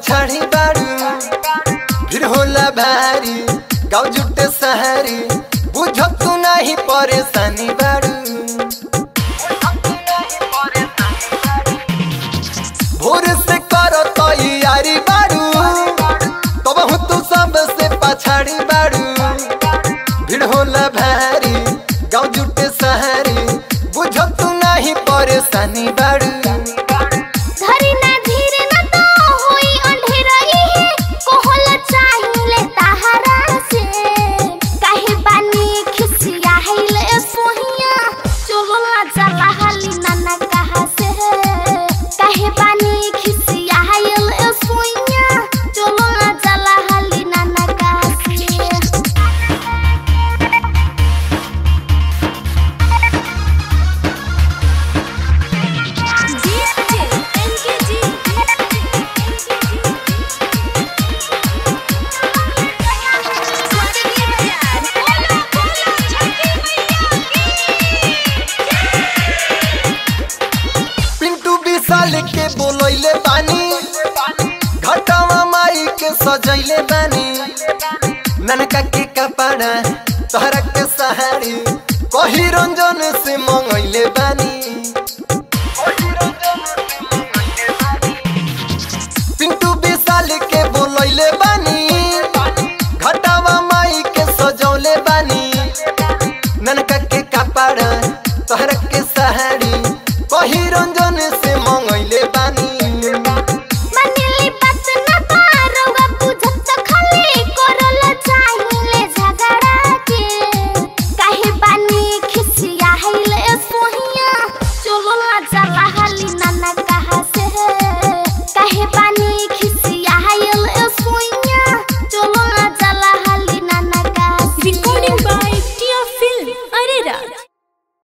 पछाड़ी बाड़ू फिर होला भारी गाँव जुटे सहारी बुझ तू नहीं परेशानी बाड़ू भोर से करो तैयारी बाड़ू तब हूँ तू सबसे पछाड़ी बाड़ू भीड़ होला भारी गाँव जुटे सहारी बुझ तू नहीं परेशानी बाड़ू धरी ना धीरे ना तो होई अंधेरई है कोहला चाहिले ताहरा से काहे बानी खिसिया हैले सोहिया चोला चला हली नाना कहा से काहे बानी खिसिया हैले सोहिया चोला चला हली नाना कहा से पिंटू विशाल के बोलैले बानी घटावा माई के सजैले बानी ननका के कपड़ा तोहरा के सहारी कही रंजन से मंगैले बानी